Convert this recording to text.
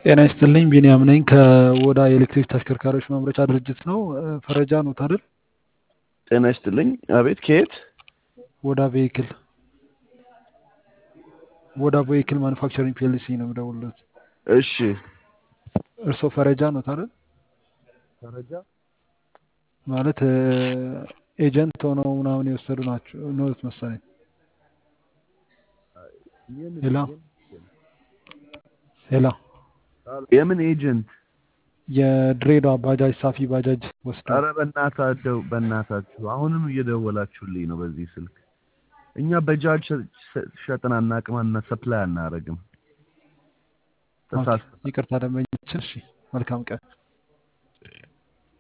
ጤና ይስጥልኝ ቢኒያም ነኝ ከወዳ የኤሌክትሪክ ተሽከርካሪዎች ማምረቻ ድርጅት ነው። ፈረጃ ኖት አይደል? ጤና ይስጥልኝ። አቤት፣ ከየት? ወዳ ቬሂክል ወዳ ቬሂክል ማኑፋክቸሪንግ ፒኤልሲ ነው የምደውልለት። እሺ፣ እርስዎ ፈረጃ ኖት አይደል? ፈረጃ ማለት ኤጀንት ሆነው ምናምን የወሰዱ ናቸው ኖት መሰለኝ። ሄላ ሄላ የምን ኤጀንት? የድሬዳዋ ባጃጅ ሳፊ ባጃጅ ወስደው አረ በእናታችሁ በእናታችሁ አሁንም እየደወላችሁልኝ ነው በዚህ ስልክ። እኛ በጃጅ ሸጥን አናቅምና ሰፕላይ አናረግም። ተሳስ ይቅርታ ደንበኛችን። እሺ መልካም ቀን።